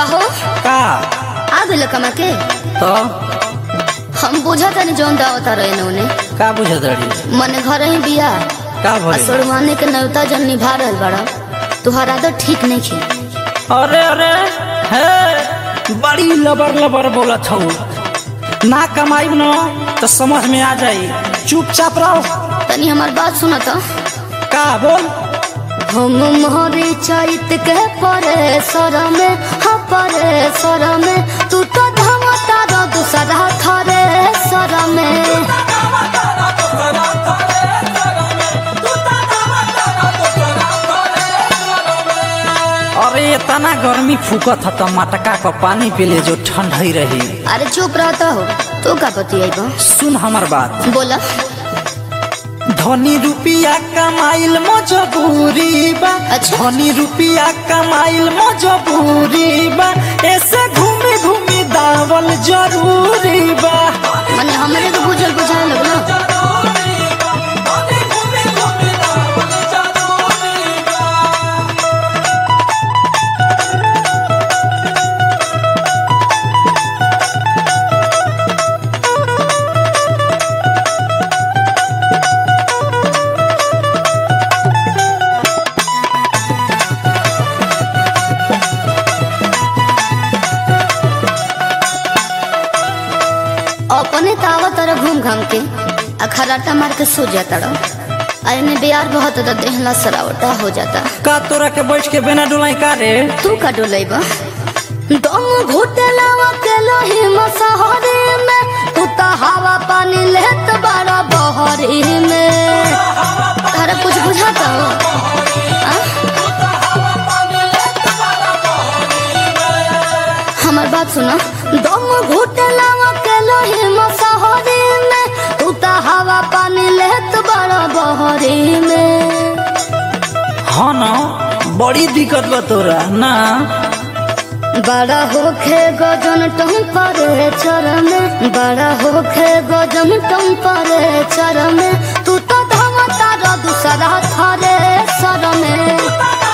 हो का आ गइल कमा के तो हम बुझा तनी जौन दावता रहे उन्हें का बुझत रही मने घर ही बिया का आ भरी सोड़वाने के नौता जन निभा रहल बड़ा तुहार आदत ठीक नहीं खे अरे अरे हे बड़ी लबर लबर बोलत हूँ ना कमाई न तो समझ में आ जाई चुपचाप रहो तनी हमार बात सुना तो का बोल हम मोहरे चैत के परे सर में हाँ परे सर में तू तो धमता रो दूसरा थरे सर में अरे इतना गर्मी फूकत ह तो मटका का पानी पी ले जो ठंड ही रही अरे चुप रहता हो तू का बतियाई सुन हमर बात बोला धनी रुपिया कमाइल मजबूरी बा अच्छा। धनी रुपिया कमाइल मजबूरी बा ऐसे घूमी घूमी दावल जरूरी बा मने हमरे को बुझल बुझाए लगलो अपने तावा तरह घूम घाम के आ खराटा मार के सो जाता रहो अरे में बियार बहुत तो देहला सरावटा हो जाता का तोरा के बैठ के बिना डोलाई का रे तू का डोलेबा दम घुटलावा के लोही मसहरी में तू तो हवा पानी लेत बड़ा बहरी में तारा कुछ बुझाता हो आ? हमार बात सुना दम घुटलावा के लोही मसहरी में तू तो हवा पानी लेत बड़ा बहरी में हाँ ना बड़ी दिक्कत बा तोरा ना बड़ा होखे गजन टेम्परेचर में बड़ा होखे गजन टेम्परेचर में तू तो धमता रो दूसरा थरे सर में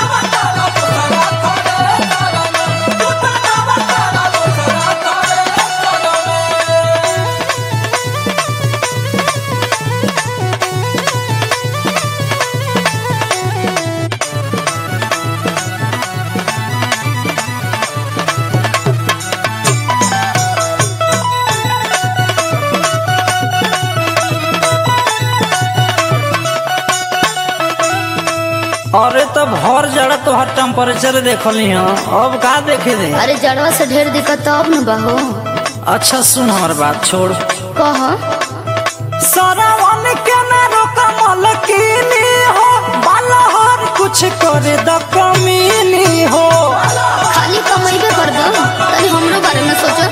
अरे तब हर जड़ा तो हर टेम्परेचर देखली हाँ अब का देखे दे अरे जड़वा से ढेर दिक्कत अब न बहो अच्छा सुन हमार बात छोड़ कह सरावन के न रोका मलकिनी हो बालहर कुछ करे द कमीनी हो खाली कमाइबे कर दो तनी हमरो बारे में सोचो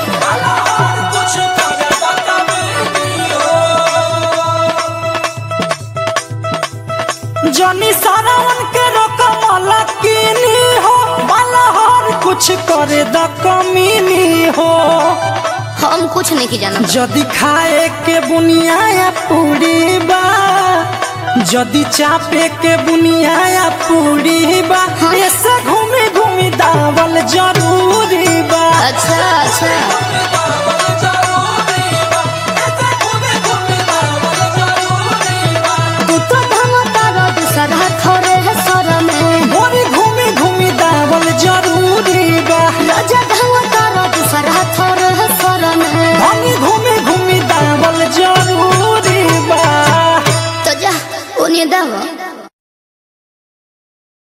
जनी सरावन के रोका मलकिनी हो बालहर कुछ करे द कमीनी हो हम कुछ नहीं की जाना जदि खाए के बुनिया पूरी बा जदि चापे के बुनिया पूरी बा ऐसे घूमी घूमी दावल जरूरी बा अच्छा अच्छा